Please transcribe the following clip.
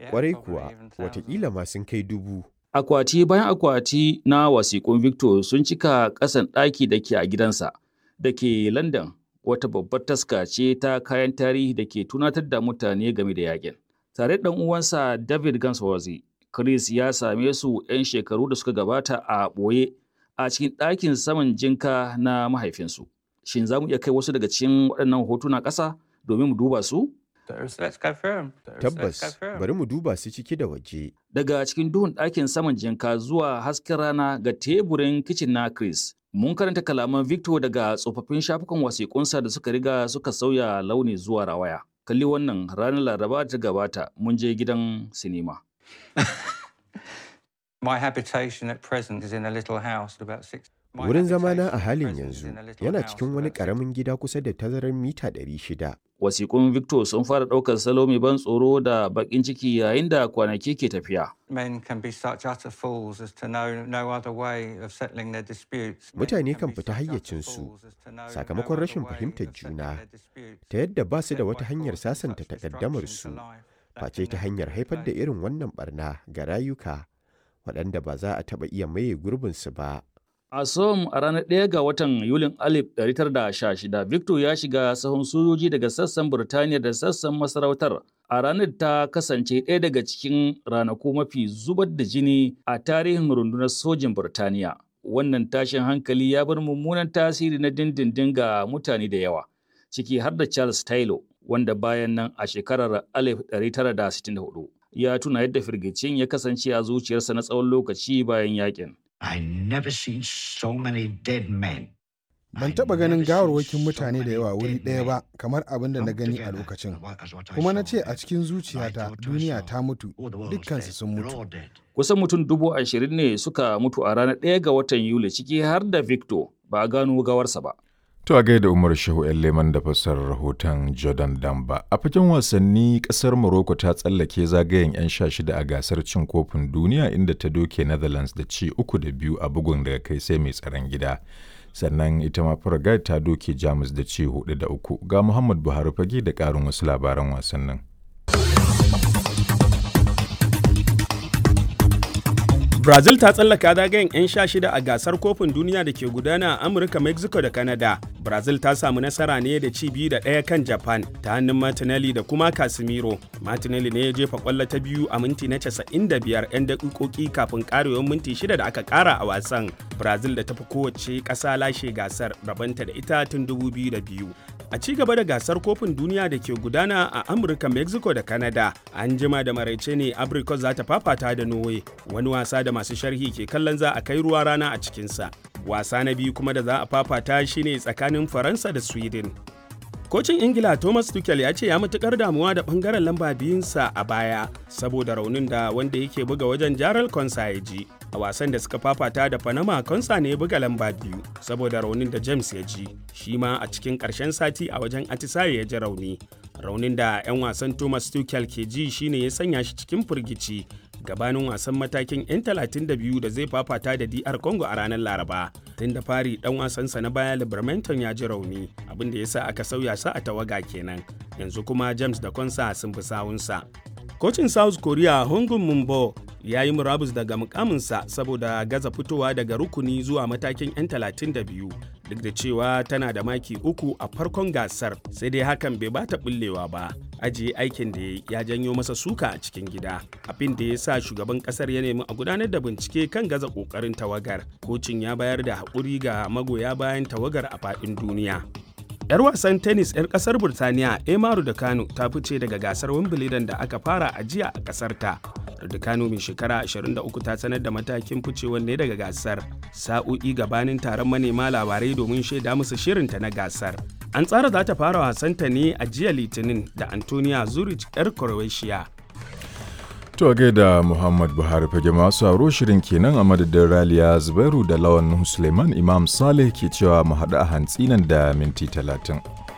Kwarai kuwa, watakila ma sun kai dubu. Akwati bayan akwati na wasiƙun Victor sun cika ƙasan ɗaki da ke a gidansa da ke London wata babbar taska ce ta kayan tarihi da ke tunatar da mutane game da yakin. Tare da uwansa David Gansworthy, Chris ya same su 'yan shekaru da suka gabata a ɓoye a cikin ɗakin saman jinka na mahaifinsu. Shin za mu iya kai wasu daga cikin waɗannan hotuna ƙasa domin mu duba su? Tabbas, bari mu duba su ciki da waje. Daga cikin duhun ɗakin saman jinka zuwa hasken rana ga teburin kicin na Chris. Mun karanta kalaman Victor daga tsofaffin shafukan wasiƙunsa da suka riga suka sauya launi zuwa rawaya. Kalli wannan ranar Laraba ta gabata mun je gidan sinima. My habitation at present is in a little house about six. My Wurin zamana a habitation at halin present is yanzu in a little yana house cikin wani about six- ƙaramin gida kusa da tazarar mita 600. Wasiƙun Victor sun fara ɗaukar salo mai ban tsoro da baƙin ciki yayin da kwanaki ke tafiya. Men can be such utter fools as to know no other way of settling their disputes. Men Mutane can kan be fita such utter hayyacinsu fools as to know no sakamakon other rashin way fahimtar of settling juna, their disputes ta yadda ba su da except wata by hanyar causing sasanta such takaddamarsu, disruption to life that face can ta never hanyar be haifar da replaced. irin wannan barna ga rayuka waɗanda ba za a taɓa iya maye gurbinsu ba. A Som a ranar 1 ga watan Yulin 1916, Victor ya shiga sahun sojoji daga sassan Burtaniya da sassan masarautar. A ranar ta kasance ɗaya daga cikin ranaku mafi zubar da jini a tarihin rundunar sojin Burtaniya. Wannan tashin hankali ya bar mummunan tasiri na dindindin ga mutane da yawa, ciki har da Charles Taylor, wanda bayan nan a shekarar 1964 ya tuna yadda firgicin ya kasance a zuciyarsa na tsawon lokaci bayan yakin. I never seen so many dead men. Ban I taɓa ganin never seen gawarwakin so mutane da many yawa wuri dead ɗaya men ba kamar abin da na lumped gani a together lokacin. as what- as what I Kuma na saw ce a there. cikin I zuciyata thought to duniya myself, ta mutu, "Oh, the world's dukkansu dead. sun They're mutu. all dead." Kusan mutum dubu ashirin ne suka mutu a ranar ɗaya ga watan Yuli ciki har da Victor ba a gano gawarsa ba. To a gaida Umar Shehu ‘yan Leman da fassarar rahoton Jordan Damba. A fagen wasanni ƙasar Morocco ta tsallake zagayen 'yan sha shida a gasar cin kofin duniya inda ta doke Netherlands da ci uku da biyu a bugun daga kai sai mai tsaron gida. Sannan ita ma Paraguay ta doke Jamus da ci hudu da uku. Ga Muhammad Buhari fage da ƙarin wasu labaran wasannin. Brazil ta tsallaka zagayen 'yan sha shida a gasar kofin duniya da ke gudana a Amurka, Mexico da Canada. Brazil ta samu nasara ne da ci biyu da ɗaya kan Japan ta hannun Martinelli da kuma Casemiro. Martinelli ne ya jefa kwallo ta biyu a minti na 95 'yan daƙiƙoƙi kafin ƙarewar minti shida da aka ƙara a wasan. Brazil da ta fi kowace ƙasa lashe gasar rabanta da ita tun 2002. A ci gaba da gasar kofin duniya da ke gudana a Amurka, Mexico da Canada, an jima da maraice ne Abricot za ta fafata da Norway, wani wasa da masu sharhi ke kallon za a kai ruwa rana a cikinsa. Wasa na biyu kuma da za a fafata shine tsakanin Faransa da Sweden. Kocin Ingila Thomas Tuchel ya ce ya matukar damuwa da bangaren lamba biyunsa a baya saboda raunin da wanda yake buga wajen Jaral Konsa ya ji. A wasan da suka fafata da Panama Konsa ne ya buga lamba biyu saboda raunin da James ya ji. Shi ma a cikin ƙarshen sati a wajen Atisaye ya ji rauni. Raunin da 'yan wasan Thomas Tuchel ke ji shine ya sanya shi cikin firgici gabanin wasan matakin 'yan 32 da zai fafata da DR Congo a ranar Laraba. Tun da fari dan wasansa na baya Libermanton ya ji rauni, abin da ya sa aka sauya sa a tawaga kenan. Yanzu kuma James da Konsa sun fi sawunsa. Kocin South Korea Hongun Mumbo ya yi murabus daga mukaminsa saboda gaza fitowa daga rukuni zuwa matakin 'yan 32 duk da cewa tana da maki uku a farkon gasar sai dai hakan bai bata bullewa ba ajiye aikin da ya janyo masa suka a cikin gida abin da ya sa shugaban kasar ya nemi a gudanar da bincike kan gaza kokarin tawagar kocin ya bayar da haƙuri ga magoya bayan tawagar a faɗin duniya 'Yar wasan tennis 'yar kasar Burtaniya Emaru da Kano ta fice daga gasar Wimbledon da aka fara a jiya a kasar ta. Kano mai shekara 23 ta sanar da matakin ficewar ne daga gasar sa'o'i gabanin taron manema labarai domin shaida musu shirinta na gasar. An tsara za ta fara wasanta ne a jiya Litinin da Antonia Zurich 'yar Croatia. To a gaida Muhammad Buhari fage masu aro shirin kenan a madadin Raliya Zubairu da Lawan Suleiman Imam Saleh ke cewa mu haɗu a hantsi nan da minti talatin.